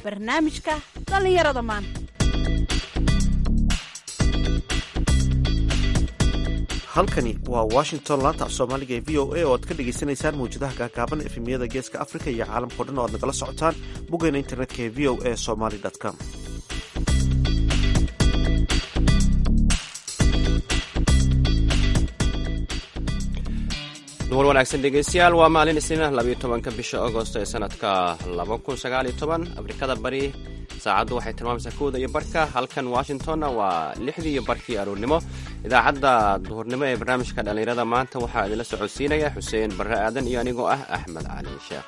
barnaamijka dhallinyarada maanta halkani waa washington laanta af soomaaliga ee v o a oo aad ka dhagaysanaysaan mawjadaha gaagaaban efemiyada geeska africa iyo caalamkao dhan oo aad nagala socotaan boggeena internetka ee v o a somaly com duwar wanaagsan dhegeystayaal waa maalin isniinah labayo tobanka bisha agosto ee sanadka laba kun sagaaliyo toban afrikada bari saacaddu waxay tilmaamaysaa kowda iyo barka halkan washingtonna waa lixdii iyo barkii aroornimo idaacadda duhurnimo ee barnaamijka dhallinyarada maanta waxaa idinla socodsiinaya xuseen barre aadan iyo anigoo ah axmed cali sheekh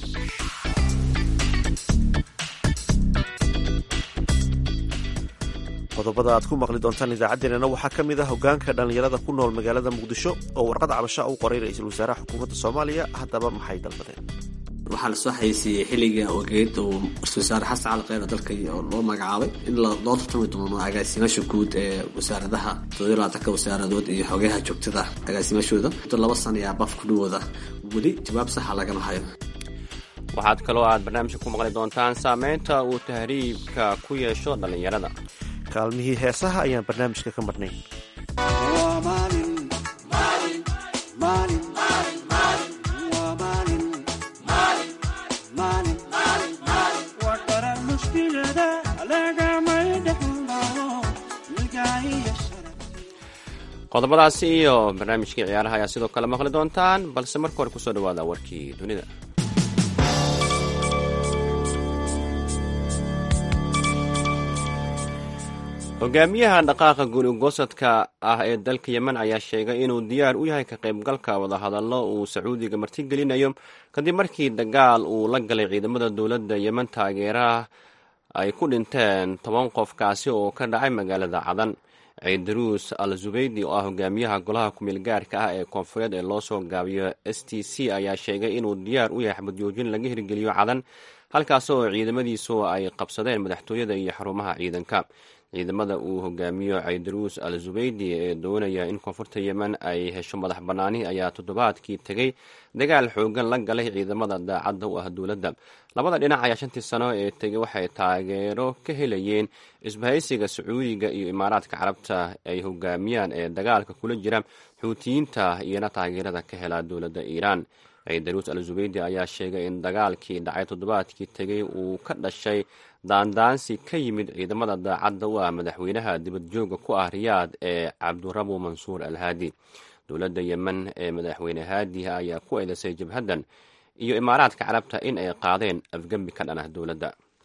qodobada aad ku maqli doontaan idaacaddeenana waxaa ka mid ah hogaanka dhallinyarada ku nool magaalada muqdisho oo warqad cabasha u qoray ra-iisul wasaaraha xukuumadda soomaaliya haddaba maxay dalbadeen waxaa lasoo xayeysiiyey xilliga ogeed uu ra-isul wasaare xasan cali kheyr dalka loo magacaabay in loo tartami doono agaasimaasha guud ee wasaaradaha todolaatanka wasaaradood iyo xogeyaha joogtada agaasimaashooda muddo laba sana ayaa baf ku dhawooda weli jawaab saxa lagama hayo waxaad kaloo aad barnaamijka ku maqli doontaan saameynta uu tahriibka ku yeesho dhallinyarada kaalmihii heesaha ayaan barnaamijka ka marnayn qodobadaasi iyo barnaamijkii ciyaaraha ayaa sidoo kale maqli doontaan balse marka hore kusoo dhawaada warkii dunida hogaamiyaha dhaqaaqa guuligoosadka ah ee dalka yemen ayaa sheegay inuu diyaar u yahay ka qaybgalka wadahadallo uu sacuudiga martigelinayo kadib markii dagaal uu la galay ciidamada dowladda yemen taageeraha ay ku dhinteen toban qof kaasi oo ka dhacay magaalada cadan ciidaruus al zubeydi oo ah hogaamiyaha golaha kumeel gaarka ah ee koonfureed ee loo soo gaabiyo s t c ayaa sheegay inuu diyaar u yahay xabadjoojin laga hirgeliyo cadan halkaas oo ciidamadiisu ay qabsadeen madaxtooyada iyo xarumaha ciidanka ciidamada uu hogaamiyo caydaruus al zubeydi ee doonaya in koonfurta yemen ay hesho madax bannaani ayaa toddobaadkii tegey dagaal xoogan la galay ciidamada daacadda u ah dowladda labada dhinac ayaa shantii sano ee tegey waxay taageero ka helayeen isbahaysiga sacuudiga iyo imaaraadka carabta ay hogaamiyaan ee dagaalka kula jira xuutiyiinta iyona taageerada ka hela dowladda iiraan caydaruus al zubeydi ayaa sheegay in dagaalkii dhacay toddobaadkii tegey uu ka dhashay daandaansi ka yimid ciidamada daacadda u ah madaxweynaha dibadjooga ku ah riyaad ee cabdurabu mansuur al haadi dowladda yemen ee madaxweyne haadiha ayaa ku eedeysay jabhaddan iyo imaaraadka carabta in ay qaadeen afgembi ka dhan ah dowladda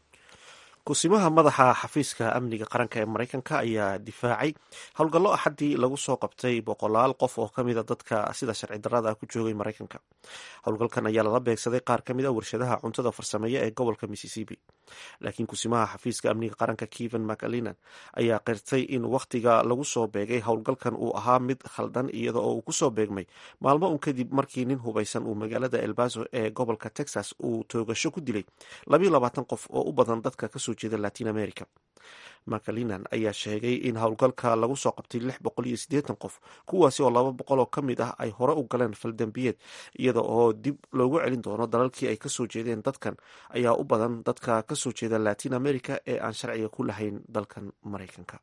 kusimaha madaxa xafiiska amniga qaranka ee maraykanka ayaa difaacay howlgallo axaddii lagu soo qabtay boqolaal qof oo kamida dadka sida sharci darada ku joogay maraykanka howlgalkan ayaa lala beegsaday qaar ka mid a warshadaha cuntada farsameeya ee gobolka missisipi laakiin kusimaha xafiiska amniga qaranka keven macalinan ayaa qirtay in wakhtiga lagu soo beegay howlgalkan uu ahaa mid khaldan iyada oo uu kusoo beegmay maalmo un kadib markii nin hubaysan uu magaalada elbaso ee gobolka texas uu toogasho ku dilay labayo labaatan qof oo u badan dadka kasoo jeeda latin america macalinan ayaa sheegay in howlgalka lagu soo qabtay lix boqol iyo siddeetan qof kuwaasi oo laba boqol oo ka mid ah ay hore u galeen faldambiyeed iyada oo dib loogu celin doono dalalkii ay kasoo jeedeen dadkan ayaa u badan dadka kasoo jeeda latin america ee aan sharciga ku lahayn dalkan maraykanka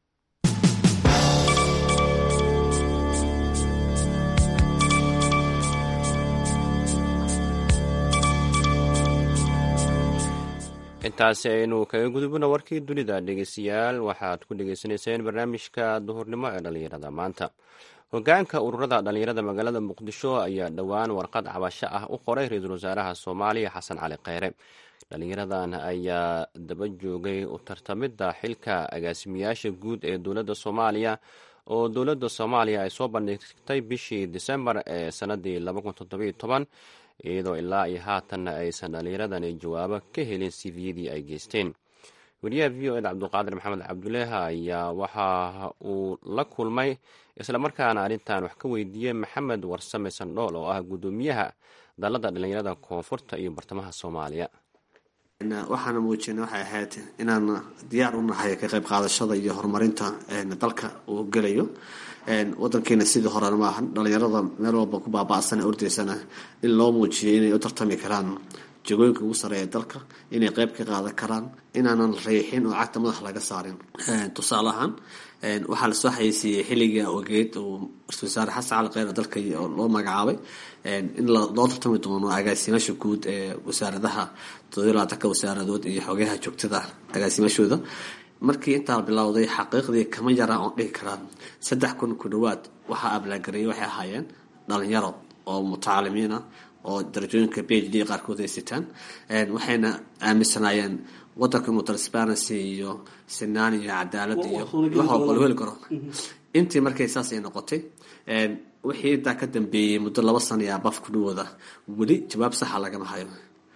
intaasi aynu kaga gudubno warkii dunida dhegeystayaal waxaad ku dhegeysanayseen barnaamijka duhurnimo ee dhallinyarada maanta hogaanka ururada dhallinyarada magaalada muqdisho ayaa dhowaan warqad cabasho ah u qoray ra-iisul wasaaraha soomaaliya xasan cali kheyre dhallinyaradan ayaa daba joogay u tartamidda xilka agaasimiyaasha guud ee dowladda soomaaliya oo dowladda soomaaliya ay soo bandhigtay bishii disembar ee sanadii iyadoo ilaa iyo haatanna aysan dhallinyaradani jawaabo ka helin siviyadii ay geysteen weriyaha v o ed cabduqaadir maxamed cabduleeha ayaa waxa uu la kulmay islamarkaana arrintan wax ka weydiiyey maxamed warsame sandhool oo ah guddoomiyaha dalladda dhallinyarada koonfurta iyo bartamaha soomaaliya waxaana muujina waxay ahayd inaan diyaar u nahay ka qayb qaadashada iyo horumarinta dalka uu gelayo wadankeena sidii horena maahan dhalinyarada meel walba ku baaba'san ordaysana in loo muujiyo inay u tartami karaan jagooyinka ugu sareeya dalka inay qeyb ka qaadan karaan inaanan riixin oo cagta madaxa laga saarin tusaale ahaan waxaa lasoo xayeysiiyey xilliga ogeed uu ra-isul wasaare xasan cali kheyr dalka loo magacaabay in loo tartami doono agaasimaasha guud ee wasaaradaha todobylabaatanka wasaaradood iyo xogeyaha joogtada agaasimaashooda markii intaa bilowday xaqiiqdii kama yara oon dhihi karaa saddex kun ku dhawaad waxaa ablaagarayay waxay ahaayeen dhalinyaro oo mutacalimiina oo darajooyinka b h d qaarkood ay sitaan waxayna aaminsanaayeen wadanka inuu transparency iyo sinaan iyo cadaalad iyo wax walba la heli karo intii markay saas ay noqotay wixii intaa ka dambeeyey muddo laba sana iyo abaf ku dhawooda weli jawaab saxa lagama hayo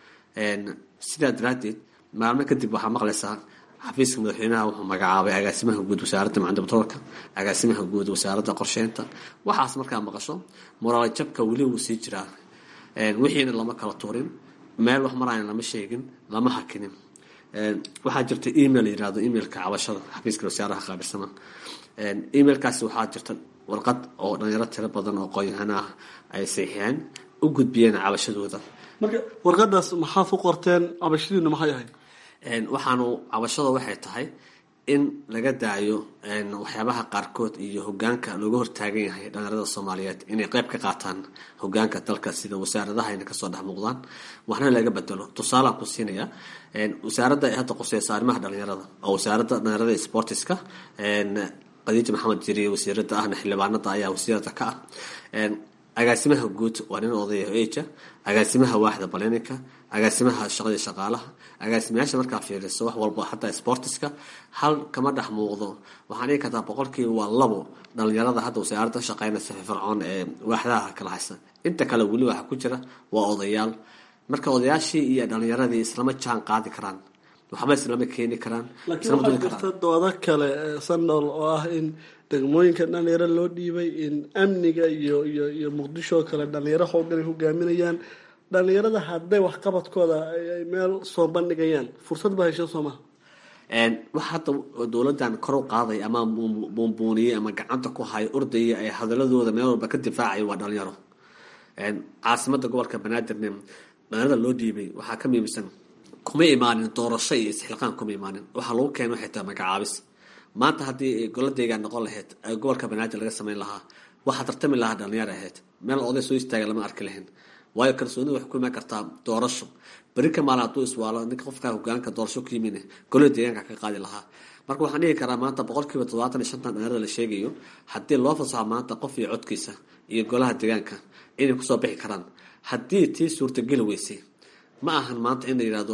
sidaa daraadeed maalmo kadib waxaa maqlaysaa xafiiska madaxweynaha wuxuu magacaabay agaasimaha guud wasaaradda macalin batroolka agaasimaha guud wasaaradda qorsheynta waxaas markaa maqasho moraal jabka weli wuu sii jiraa wixiina lama kala tuurin meel wax maraayan lama sheegin lama hakinin waxaa jirta email yirahdo emailka cabashada xafiiska wasaaraha qaabilsana emailkaasi waxaa jirta warqad oo dhalinyaro tiro badan oo qoyahana ah ay saxiixeen u gudbiyeen cabashadooda marka warqadaas maxaad ku qorteen cabashadiina maxay ahayd waxaanu cabashada waxay tahay in laga daayo waxyaabaha qaarkood iyo hogaanka looga hortaagan yahay dhalinyarada soomaaliyeed inay qeyb ka qaataan hogaanka dalka sida wasaaradaha ayna kasoo dhex muuqdaan waxna laga bedelo tusaalaan ku siinaya wasaaradda ay hadda quseysa arrimaha dhalinyarada oo wasaaradda dhalinyarada iyo sportiska qadiija maxamed jiriye wasiirada ahna xildhibaanada ayaa wasiirada ka ah agaasimaha guud waa nin odaya eja agaasimaha waaxda baleninka agaasimaha shaqadii shaqaalaha agaasimayaasha markaa fiiriso wax walba xataa sportiska hal kama dhex muuqdo waxaan dhigi kartaa boqolkiiba waa labo dhalinyarada hadda wasaaradda shaqeynaysa fircoon ee waaxdaha kala haysa inta kale weli waxa ku jira waa odayaal marka odayaashii iyo dhalinyaradii islama jaan qaadi karaan waxba islama keeni karaan laakiin waxaa jirta doodo kale sandol oo ah in degmooyinka dhalinyaro loo dhiibay in amniga iyo iyo iyo muqdisho oo kale dhalinyaro howlgalay hogaaminayaan dhalinyarada hadday waxqabadkooda ay meel soo bandhigayaan fursad ba hesha soo maha wax hadda dowladan kor u qaaday ama buunbuuniyey ama gacanta ku hayo ordaya ee hadaladooda meel walba ka difaacaya waa dhalinyaro caasimada gobolka banaadirne dhalinyarada loo dhiibay waxaa ka miimisan kuma imaanin doorasho iyo isxilqaan kuma imaanin waxaa lagu keena waxay tahay magacaabis maanta haddii goladeygaa noqon lahayd gobolka banaadir laga sameyn lahaa waxaa tartami lahaa dhalinyar ahayd meel oday soo istaaga lama arki lahayn waayo kalsoonida waxay ku imaan kartaa doorasho beri ka maalin hadduu iswaalo ninka qofkaa hogaanka doorasho ku yimin golada deegaanka ka qaadi lahaa marka waxaan dhigi karaa maanta boqolkiiba todobaatan iyo shantan dhalinyarada la sheegayo haddii loo fasaxo maanta qof iyo codkiisa iyo golaha deegaanka inay kusoo bixi karaan haddii tii suurtageli weysay ma ahan maanta in la yidhahdo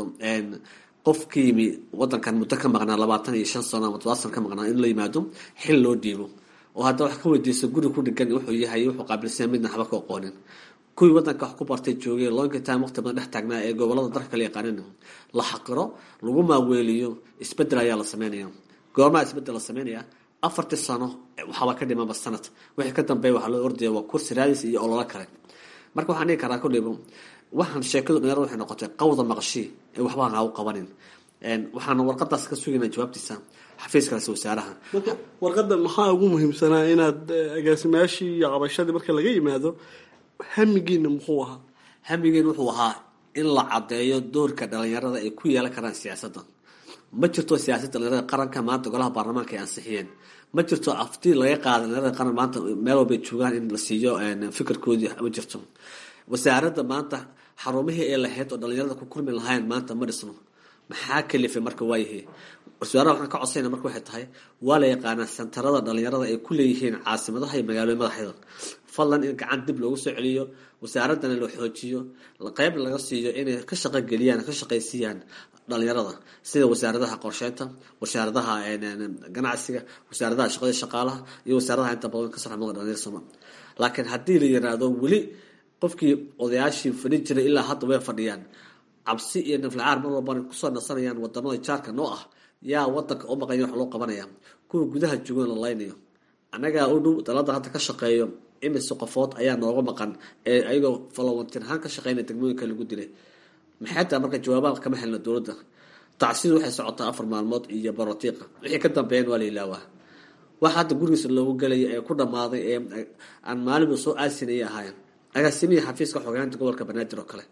qof ka yimi wadankan muddo ka maqnaa labaatan iyo shan sano ama todoba sano ka maqnaa in la yimaado xil loo dhiibo oo hadda wax ka weydiiso guri ku dhigan wuxuu yahay wuxuu qaabilsanya midna waxba ka aqoonin kuwii wadanka wax ku bartay joogay lonka time waqti badan dhex taagnaa ee gobolada dalka kala yaqaanin la xaqiro lagu maaweeliyo isbedel ayaa la sameynaya goormaa isbedel la sameynaya afartii sano waxaaba ka dhimanba sanad wixii ka dambeeya waxaa loo ordaya waa kursi raadis iyo ololo kale marka waxaan dhigi karaa kudhibo waxaan sheekadu dhalinyarada waxay noqotay qawda maqashii ee waxbaan ha u qabanin waxaan warqadaas ka sugaynaa jawaabtiisa xafiiskaasi wasaaraha marka warqadda maxaa ugu muhiimsanaa inaad agaasimayaashii iyo cabashadii marka laga yimaado hamigiina muxuu ahaa hamigeen wuxuu ahaa in la caddeeyo doorka dhalinyarada ay ku yeelan karaan siyaasadda ma jirto siyaasadda dhalinyarada qaranka maanta golaha baarlamaanka ay ansixiyeen ma jirto aftii laga qaada dhalinyarada qaran maanta meel walbay joogaan in la siiyo fikirkoodii ma jirto wasaaradda maanta xarumihii ay lahayd oo dhalinyarada ku kulmi lahayn maanta ma dhisno maxaa kalifay marka waayahay wasaaraha waxaan ka codsayna marka waxay tahay waa la yaqaanaa sentarada dhalinyarada ay ku leeyihiin caasimadaha iyo magaalooyin madaxeeda fadlan in gacan dib loogu soo celiyo wasaaradana la xoojiyo qeyb laga siiyo inay ka shaqogeliyaan ka shaqaysiiyaan dhalinyarada sida wasaaradaha qorsheynta wasaaradaha ganacsiga wasaaradaha shaqada shaqaalaha iyo wasaaradaha inta badan ka sarxamada dhalinyar soma laakiin haddii la yiraahdo weli qofkii odayaashii fadhin jiray ilaa hadda way fadhiyaan cabsi iyo naflacaar mar walbana kusoo nasanayaan wadamada jaarka noo ah yaa wadanka u maqanya wax loo qabanaya kuwa gudaha joogan la laynayo annagaa u dhow dalada hadda ka shaqeeyo imise qofood ayaa nooga maqan ee ayagoo falowantirhaan ka shaqeynaya degmooyinka lagu dilay maxay tahay marka jawaabaha kama helna dowladda tacsidu waxay socotaa afar maalmood iyo barotiiqa wixii ka dambeeyeen waa la ilaawaa waxa hadda gurigiisa loogu gelaya ee ku dhammaaday ee aan maalinba soo aasinayay ahaayeen agaasimihii xafiiska xogeynta gobolka banaadir oo kale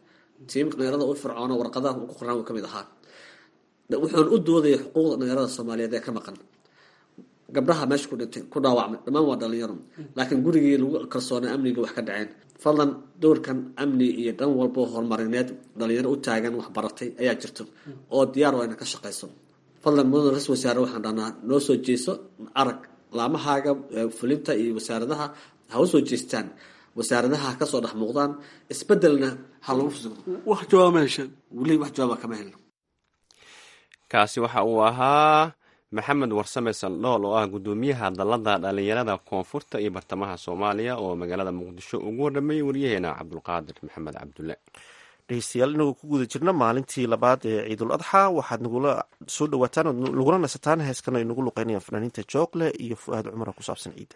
tiimka dhalinyarada u fircoona warqadaha ku qoraan uu kamid ahaa wuxuuna u doodaya xuquuqda dhalinyarada soomaaliyeed ee ka maqan gabdhaha meesha ku dhintay ku dhaawacmay dhammaan waa dhalinyaro laakiin gurigii lagu kalsoonay amniga wax ka dhaceen fadlan dowrkan amni iyo dhan walbo horumarineed dhalinyaro u taagan waxbaratay ayaa jirto oo diyaar waa ina ka shaqayso fadlan mudan ra-isul wasaare waxaan dhahnaa noo soo jeeso arag laamahaaga fulinta iyo wasaaradaha ha u soo jeestaan wasaaradaha ha kasoo dhex muuqdaan isbedelna ha lagu fusugo wax jawaab ma hesheen weli wax jawaaba kama helno kaasi waxa uu ahaa maxamed warsame saldhool oo ah guddoomiyaha dalada dhalinyarada koonfurta iyo bartamaha soomaaliya oo magaalada muqdisho ugu warramayay waryaheena cabdulqaadir maxamed cabdulle dhegeystayaal inagoo ku guda jirna maalintii labaad ee ciidul adxa waxaad nagula soo dhawaataan ood nagula nasataan heeskan ay nagu luqeynayaan fanaaniinta joogle iyo fu-aad cumara ku saabsan ciidda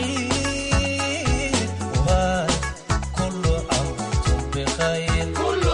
كل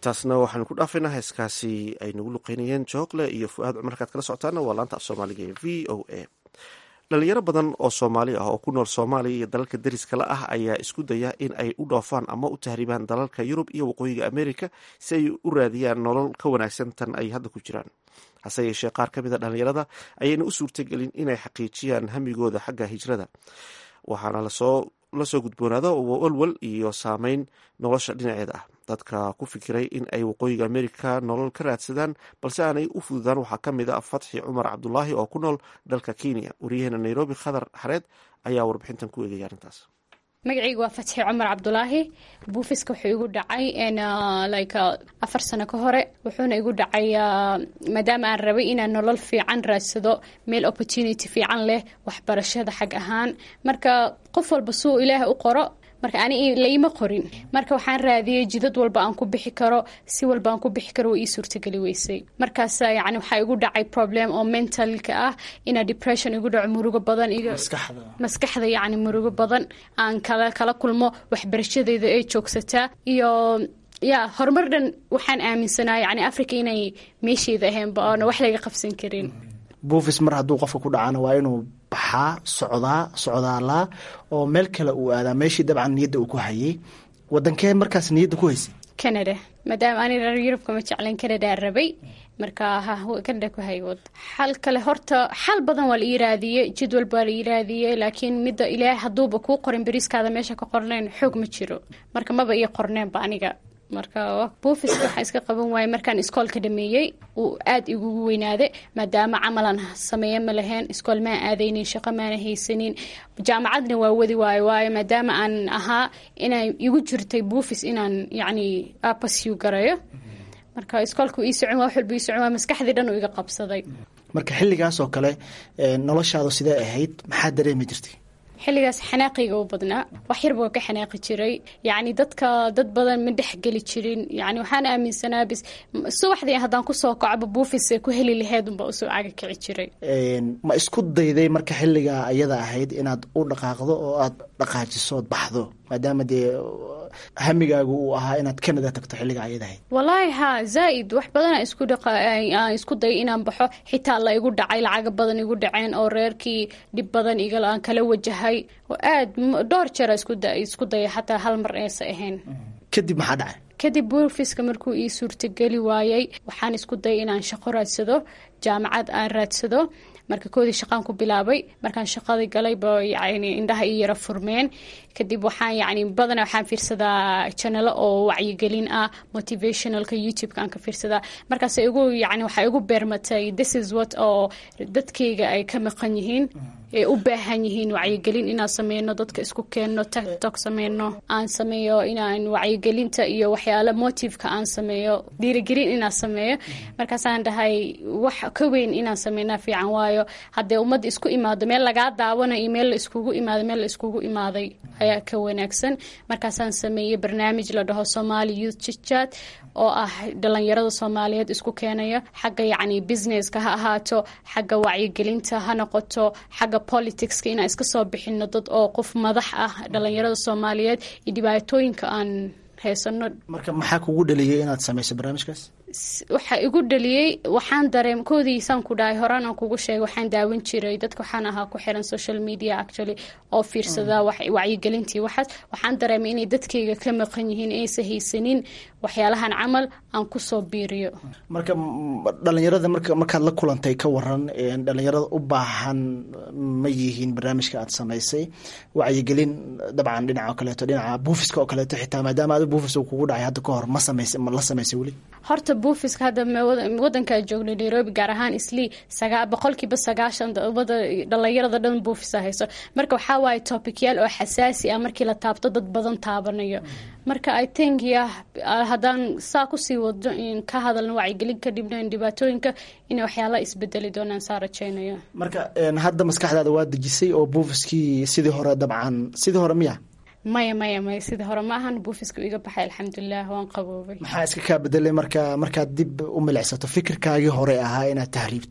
intaasna waxaanu ku dhaafaynaa heeskaasi ay nagu luqeynayeen joogle iyo fu-aad cumar kaad kala socotaana waa laanta af soomaaliga ee v o a dhalinyaro badan oo soomaali ah oo ku nool soomaaliya iyo dalalka deriskala ah ayaa isku daya in ay u dhoofaan ama u tahriibaan dalalka yurub iyo waqooyiga amerika si ay u raadiyaan nolol ka wanaagsan tan ay hadda ku jiraan hase yeeshee qaar ka mida dhalinyarada ayayna u suurtagelin inay xaqiijiyaan hamigooda xagga hijrada waxaana lasoo lasoo gudboonaado walwal iyo saameyn nolosha dhinaceeda ah dadka ku fikiray in ay waqooyiga amerika nolol ka raadsadaan balse aanay u fududaan waxaa ka mid a fatxi cumar cabdulaahi oo ku nool dalka kenya wariyaheena nairobi khadar xareed ayaa warbixintan ku eegaya arrintaas magacayga waa fatxi cumar cabdulaahi buufiska wuxuu igu dhacay like afar sano ka hore wuxuuna igu dhacay maadaama aan rabay inaan nolol fiican raadsado meel opportunity fiican leh waxbarashada xag ahaan marka qof walba suu ilaaha u qoro marka ani laima qorin marka waxaan raadiyey jidad walba aan ku bixi karo si walba aan ku bixi karo waa ii suurtageli weysay markaas yani waxaa igu dhacay problem oo mentalka ah ina depression igu dhaco murugo badan maskaxda yani murugo badan aan kala kala kulmo waxbarashadeyda ay joogsataa iyo ya horumar dhan waxaan aaminsanaa yani africa inay meesheeda ahaynba oona wax laga qabsan karin buufis mar hadduu qofka ku dhacana waa inuu baxaa socdaa socdaalaa oo meel kale uu aadaa meeshii dabcan niyadda uu ku hayay wadankee markaas niyadda ku haysay canada maadaama ani reer yurubka ma jeclan canada rabay marka canada ku hay xal kale horta xal badan waa la ii raadiyey jadwal baa la ii raadiyey laakiin midda ilaahay hadduuba kuu qorin beriiskaada meesha ka qornayn xoog ma jiro marka maba ii qorneenba aniga marka buufiska waxaa iska qaban waayay markaan iskoolka dhameeyey uu aada igugu weynaade maadaama camalan sameeye ma lahayn iskool maan aadaynin shaqo maana haysanin jaamacadna waa wadi waayo waayo maadaama aan ahaa inay igu jirtay buufis inaan yacni apasiu garayo marka iskoolka ii socon waa wax walba ii socon waa maskaxdii dhan uu iga qabsaday marka xilligaas oo kale noloshaadu sidee ahayd maxaa dareemi jirtay xilligaas xanaaqiga u badnaa wax yarba waa ka xanaaqi jiray yacni dadka dad badan ma dhexgeli jirin yani waxaan aaminsanaa bis subaxdii haddaan kusoo kacba buufis ku heli laheyd unba usoo caga kici jiray ma isku dayday marka xilligaa ayada ahayd inaad u dhaqaaqdo oo aad dhaqaajiso ood baxdo maadaama dee hamigaagu uu ahaa inaad canada tagto xilliga ayada ahayd wallaahi haa zaa-id wax badana isku aan isku dayay inaan baxo xitaa la igu dhacay lacaga badan igu dhaceen oo reerkii dhib badan iga aan kala wajahay oo aad dhowr jeera isku dayay xataa hal mar eesa ahayn kadib maxaa dhacay kadib buufiska markuu ii suurtageli waayey waxaan isku dayay inaan shaqo raadsado jaamacad aan raadsado marka koodii shaqaan ku bilaabay markaan shaqadii galayba yani indhaha ii yara furmeen kadib waxaan yani badana waxaan fiirsadaa janalo oo wacyigelin ah motivationalka youtube-ka aan ka fiirsadaa markaas igu yani waxaa igu beermatay this is what oo dadkayga ay ka maqan yihiin ay u baahan yihiin wacyigelin inaan sameyno dadka isku keenno tiktok sameyno aan sameeyo inaan wacyigelinta iyo waxyaala motiveka aan sameeyo dhiirigelin inaan sameeyo markaasaan dhahay wax ka weyn inaan sameynaa fiican waayo haddee ummadda isku imaado meel lagaa daawanayo iyo meel la iskugu imaado meel la iskugu imaaday ayaa ka wanaagsan markaasaan sameeyey barnaamij la dhaho somali youth chitchat oo ah dhalinyarada soomaaliyeed isku keenaya xagga yacni businesska ha ahaato xagga wacyigelinta ha noqoto xagga politicska inaan iska soo bixino dad oo qof madax ah dhalinyarada soomaaliyeed iyo dhibaatooyinka aan haysano marka maxaa kugu dhaliyay inaad samayso barnaamijkaas waxaa igu dhaliyey waxaan dareem koodiisaan ku dhahay horaan aan kugu sheegay waxaan daawan jiray dadka waxaan ahaa ku xiran social media actually oo fiirsada wacyigelintii waxaas waxaan dareemay inay dadkayga ka maqan yihiin aysa haysanin waxyaalahan camal aan kusoo biiriyo marka dhalinyarada marka markaad la kulantay ka waran dhalinyarada u baahan ma yihiin barnaamijka aad samaysay wacyigelin dabcan dhinaca oo kaleeto dhinaca buufiska oo kaleeto xitaa maadaama adi buufis uu kugu dhacay hadda ka hor ma samaysay ma la samaysay weli horta buufiska hadda wadankaa joogna nairobi gaar ahaan islii sagaa boqolkiiba sagaashan wada dhalinyarada dhan buufisa hayso marka waxaa waaye topicyaal oo xasaasi ah markii la taabto dad badan taabanayo marka i think ya haddaan saa kusii wado in ka hadalno wacyigelin ka dhibnayn dhibaatooyinka inay waxyaala isbedeli doonaan saa rajeynayo marka hadda maskaxdaada waa dejisay oo buufiskii sidii hore dabcan sidii hore miya maya maya maya sidii hore ma ahan buufiska iga baxay alxamdulilah waan qaboobay maxaa iska kaa bedelay marka markaad dib u milicsato fikirkaagii hore ahaa inaad tahriibto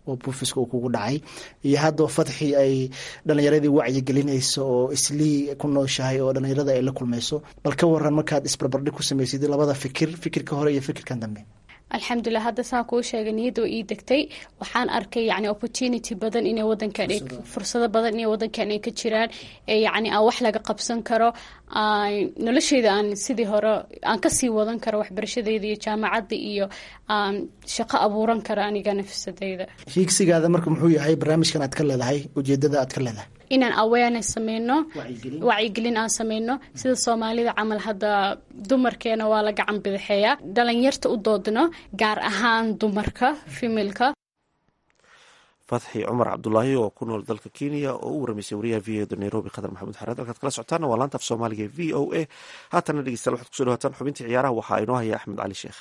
oo buufiska uu kugu dhacay iyo haddao fadxi ay dhalinyaradii wacyigelinayso oo islii ku nooshahay oo dhalinyarada ay la kulmayso bal ka waran markaad isbarbardhig ku samaysid labada fikir fikirka hore iyo fikirkan dambe alxamdulilah hadda saa kuu sheegay niyadda oo ii degtay waxaan arkay yani opportunity badan inay wadankan fursado badan inay wadankan ay ka jiraan ee yani aan wax laga qabsan karo nolosheyda aan sidii hore aan kasii wadan karo waxbarashadeyda iyo jaamacadda iyo shaqo abuuran karo aniga nafsadeyda hiigsigaada marka muxuu yahay barnaamijkan aad ka leedahay ujeedada aad ka leedahay inaan awareness sameyno wacyigelin aan sameyno sida soomaalida camal hadda dumarkeena waa la gacan bidixeeyaa dhalinyarta u doodno gaar ahaan dumarka femilka fatxi cumar cabdulaahi oo ku nool dalka kenya oo u waramaysay wariyaha v o da nairobi khadar maxamuud xareed halkaad kala socotaana waa laanta af soomaaliga v o a haatana dhegeystayaal waxaad kusoo dhawataan xubintii ciyaaraha waxaa inoo haya axmed cali sheekh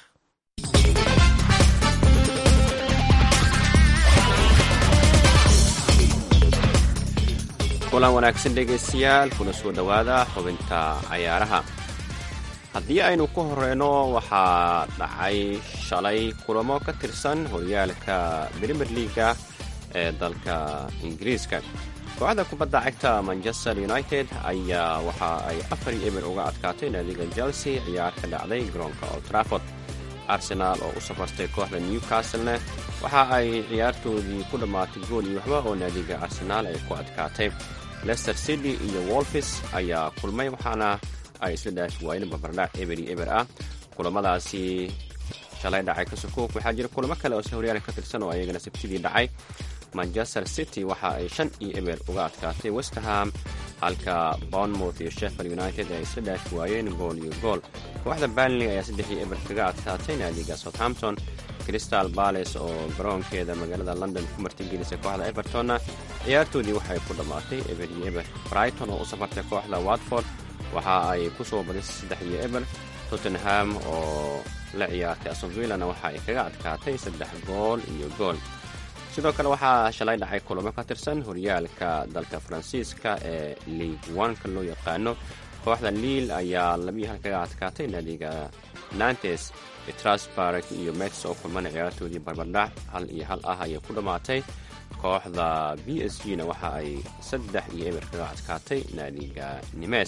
kulan wanaagsan dhegaystayaal kuna soo dhowaada xubinta cayaaraha haddii aynu ku horeyno waxaa dhacay shalay kulamo ka tirsan horyaalka brimier leaga ee dalka ingiriiska kooxda kubadda cagta manchester united ayaa waxa ay afar iyo eber uga adkaatay naadiga chelsea ciyaar ka dhacday garoonka old trafford arsenaal oo u safartay kooxda newcastlena waxa ay ciyaartoodii ku dhammaatay gool iyo waxba oo naadiga arsenaal ay ku adkaatay lester city iyo wolfis ayaa kulmay waxaana ay isla dhaafi waayeen barbardhac eber iyo eber ah kulamadaasi shalay dhacay ka sukuuk waxaa jira kulamo kale oo si horyaalka ka tirsan oo ayagana sabtidii dhacay manchester city waxa ay shan iyo eber uga adkaatay westerham halka bournemouth iyo sheffield united ay isla dhaafi waayeen gool iyo gool kooxda banley ayaa saddex iyo eber kaga adkaatay naadiga southampton crystal bales oo garoonkeeda magaalada london ku martigelisay kooxda evertonna ciyaartoodii waxay ku dhammaatay eber iyo eber brighton oo u safartay kooxda watford waxa ay ku soo badisay saddex iyo eber tottenham oo la ciyaartay asonvillana waxa ay kaga adkaatay saddex gool iyo gool sidoo kale waxaa shalay dhacay kulamo ka tirsan horyaalka dalka faransiiska ee league oneka loo yaqaano kooxda liil ayaa labiyo hal kaga adkaatay naadiga nantes strasburg iyo mets oo kulmana ciyaartoodii barbardhac hal iyo hal ah ayay ku dhammaatay kooxda b s g na waxa ay saddex iyo eber kaga adkaatay naadiga nimes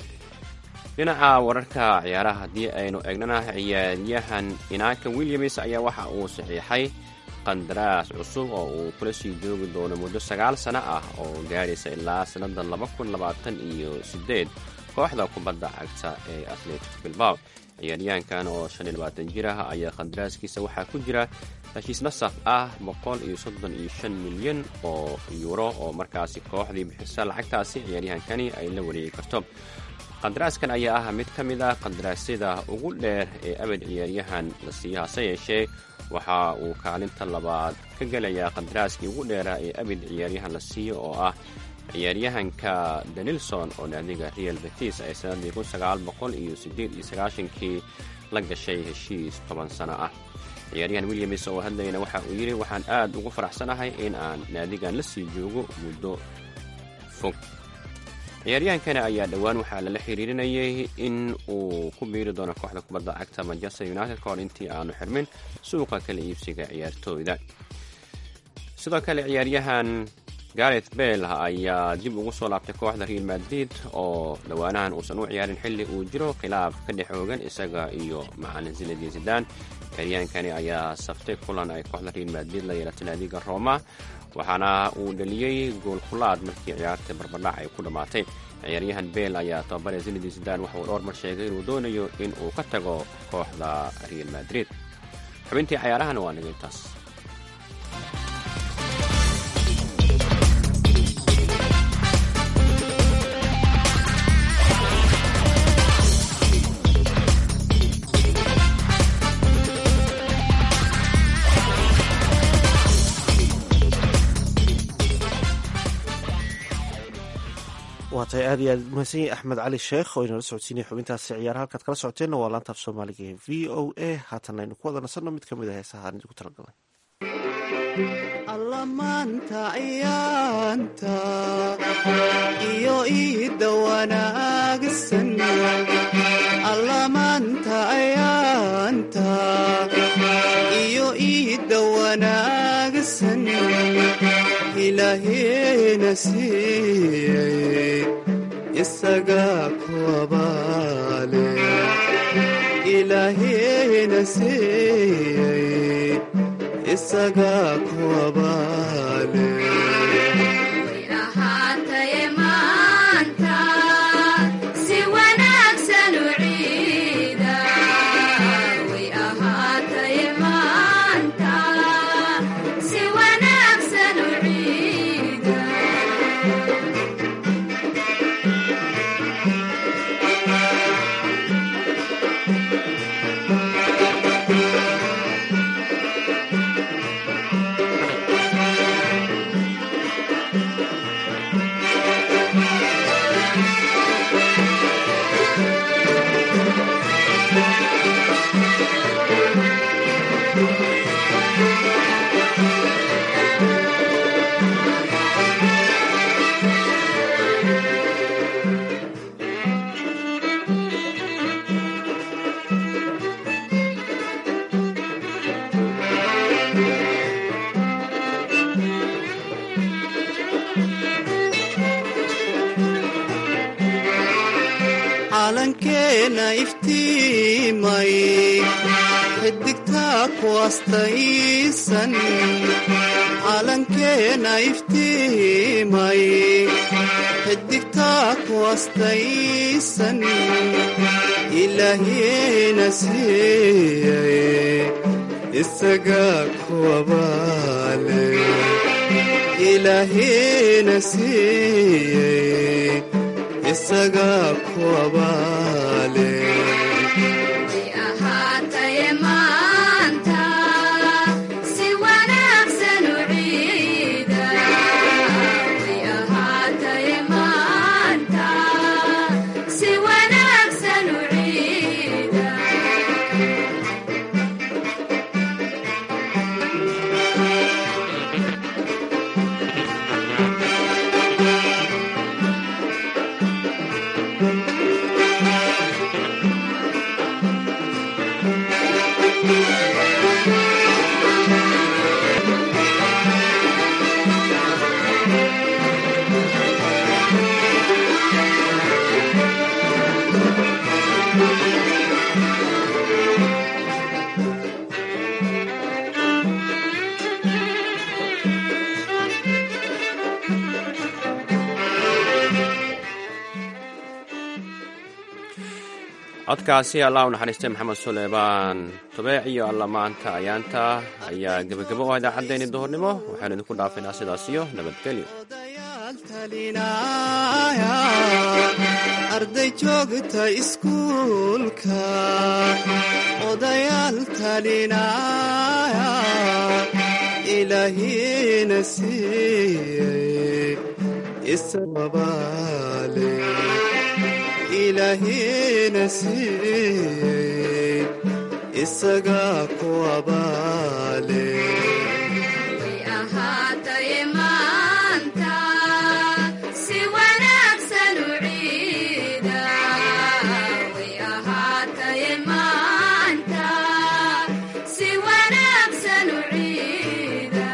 dhinaca wararka ciyaaraha haddii aynu eegnana ciyaaryahan inaaka williams ayaa waxa uu saxiixay qandaraas cusub oo uu kula sii joogi doono muddo sagaal sano ah oo gaadhaysa ilaa sannada laba kun labaatan iyo sideed kooxda kubadda cagta ee atletic bilbaw ciyaaryahankan oo shan iyo labaatan jir ah ayaa qandaraaskiisa waxaa ku jira heshiis nasaf ah boqol iyo soddon iyo shan milyan oo yuuro oo markaasi kooxdii bixisa lacagtaasi ciyaaryahankani ay la wareegi karto qandaraaskan ayaa ah mid ka mid ah qandaraasyada ugu dheer ee abad ciyaaryahan la siiyo hase yeeshee waxa uu kaalinta labaad ka gelayaa qandaraaskii ugu dheeraa ee abid ciyaaryahan la siiyo oo ah ciyaaryahanka danilson oo naadiga real betis ay sanadii kun sagaal boqol iyo sideed iyo sagaashankii la gashay heshiis toban sano ah ciyaaryahan williams oo hadlayna waxa uu yidhi waxaan aad ugu faraxsanahay in aan naadigan la sii joogo muddo fog ciyaaryahankani ayaa dhowaan waxaa lala xiriirinayay in uu ku biiri doono kooxda kubadda cagta manchester united ka hor intii aanu xirmin suuqa kala iibsiga ciyaartooyda sidoo kale ciyaaryahan gareth bale ayaa dib ugu soo laabtay kooxda real madrid oo dhowaanahan uusan u ciyaarin xilli uu jiro khilaaf ka dhex oogan isaga iyo macalin zinadin zidan ciyaaryahankani ayaa saftay kulan ay kooxda real madrid la yeelatay naadiga roma waxaana uu dhaliyey goolkulaad markii ciyaarta barbardhac ay ku dhammaatay ciyaaryahan bale ayaa tababare zinadin zidan waxa uu dhowr mar sheegay inuu doonayo in uu ka tago kooxda real madrid xubintii cayaarahana waa naga intaas waa tahay aad iyo aad mahadsan yahay axmed cali sheekh oo inala socodsiinaya xubintaasi ciyaar halkaad kala socoteenna waa laanta af soomaaliga ee v o a haatan aynu ku wada nasanno mid ka mid a heesaha aan idinku talagalay allamaanta ciyaanta iyo iidda wanaagsan allamaanta ciyaanta iyo iidda wanaagsan ilaahina siiyey isagaa ku abaale ilaahina siiyey isagaa ku abaale ahaataye maanta si wanaagsan u ciida way ahaataye maanta si wanaagsan u ciida calankeena iftiimay xidigtaa ku astaysan calankeena iftiimay xidigtaa ku astaysan ilaahina siiyey isagaa ku abaale ilaahina siiyey isagaa ku abaale way ahaataye maanta si wanaagsan u ciida way ahaataye maanta si wanaagsan u ciida codkaasi allah u naxariistay maxamed suleymaan tubeec iyo alla maanta ayaanta ayaa gebagabo u ah idaacaddeenii duhurnimo waxaanu idinku dhaafaynaa sidaas iyo nabadgelyo odayaal talinaya arday joogta iskuulka odayaal talinaya ilaahina siiyey isababaale ilaahina siiyey isagaa ku abaale way ahaataye maanta si wanaagsan u ciida way ahaataye maanta si wanaagsan u ciida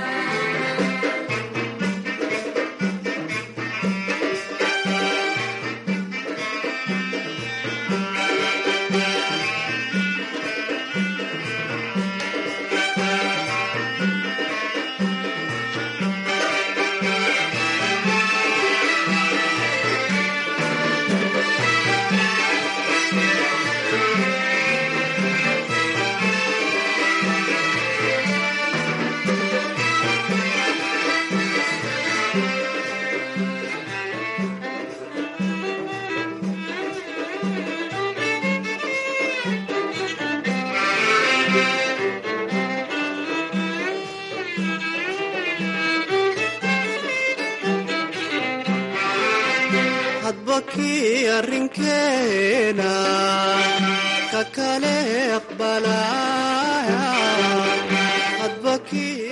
hadba kii arrinkeena ka kale aqbalaya hadba kii